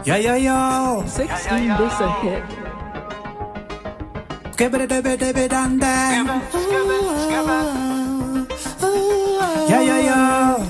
Yeah, yeah, yo. 16 this a hit. Skibidi dibidi dibidi dan dan. Yeah, yeah, yo.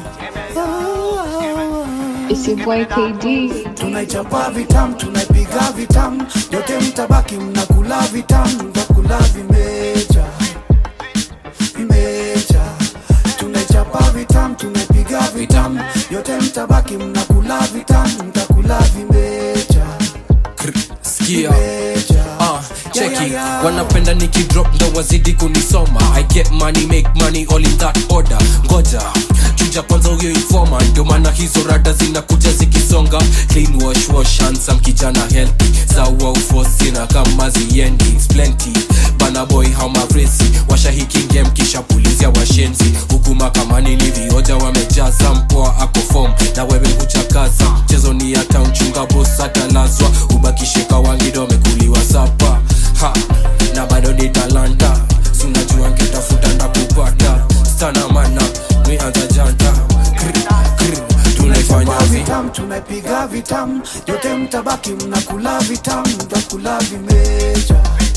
It's your boy KD. Tunaichapa vitam, tunaipiga vitam, yote mtabaki mnakula vitam, mtakula vimeja, vimeja. Tunaichapa vitam, tunaipiga vitam, yote mtabaki mnakula vitam, mtakula vimeja, Skia vimeja. Uh, cheki Yeah, yeah, yeah. wanapenda nikidrop ndo wazidi kunisoma i get money make money all in that order ngoja chuja kwanza huyo informa ndio maana hizo rada zinakuja zikisonga clean wash wash handsome kijana healthy sawa ufosina kama ziendi It's plenty bana boy how mavresi washahiki game kisha pulizia washenzi huku makamani ni vioja wamejaza mpoa ako form na wewe kuchakaza mchezo ni hata uchunga bos atalazwa ubakishika wangido amekuliwa sapa ha na bado ni talanta sunajua nkitafuta ndakupata stana mana mianza janta Kr, kr, tunaifanya Tunaichapa vi vitam, tunaipiga vitam, yote mtabaki mnakula vitam, mtakula vimeja,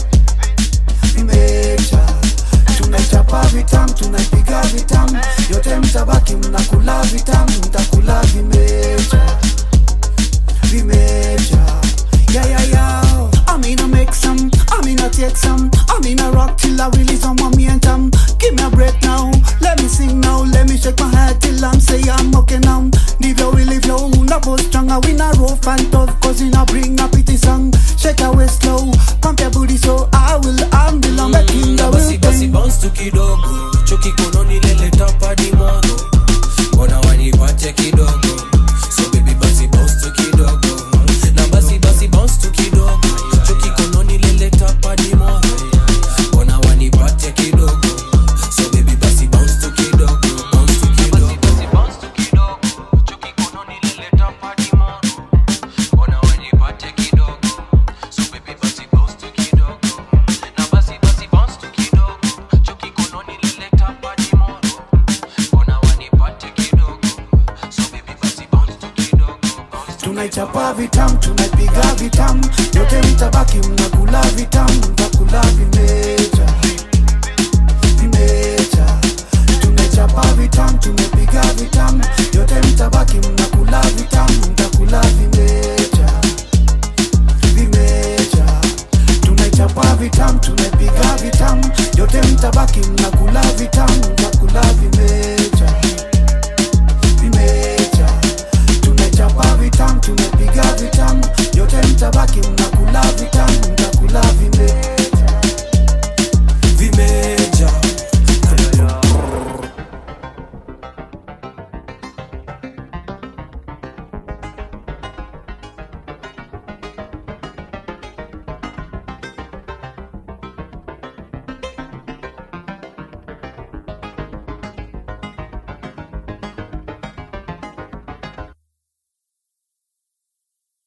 vimeja. Tunaichapa vitam, tunaipiga vitam, yote mtabaki mnakula vitam, mtakula vimeja, vimeja. Yeah, yeah, yeah. I'm gonna make some, I'm gonna take some, I'm gonna rock till I release some momentum. Give me a break now, let me sing now, let me shake my head till I'm say I'm okay now. Ndivyo ilivyo, unapo stronger, we not rough and tough, cause you not bring a pity song. Shake your waist slow, pump your booty so I will, I'm the long making the na basi basi will bounce tu kidogo choki kononi lele tapadi mono mbona wanipache kidogo so baby basi bounce tu kidogo na basi basi bounce tu kidogo choki kononi lele tapadi mono mbona wanipache kidogo so baby basi bounce tu kidogo bounce tu kidogo basi bounce tu kidogo choki kononi lele tapadi mono mbona wanipache kidogo so baby basi bounce tu kidogo na basi basi bounce tu kidogo choki kononi lele tapadi mono mbona wanipate kidogo so baby basi bounce tu kidogo bounce tu tunaichapa vitam tunaipiga vitam yote mtabaki mnakula vitam mtakula vimeja vimeja tunaichapa vitam tumepiga vitam yote mtabaki mnakula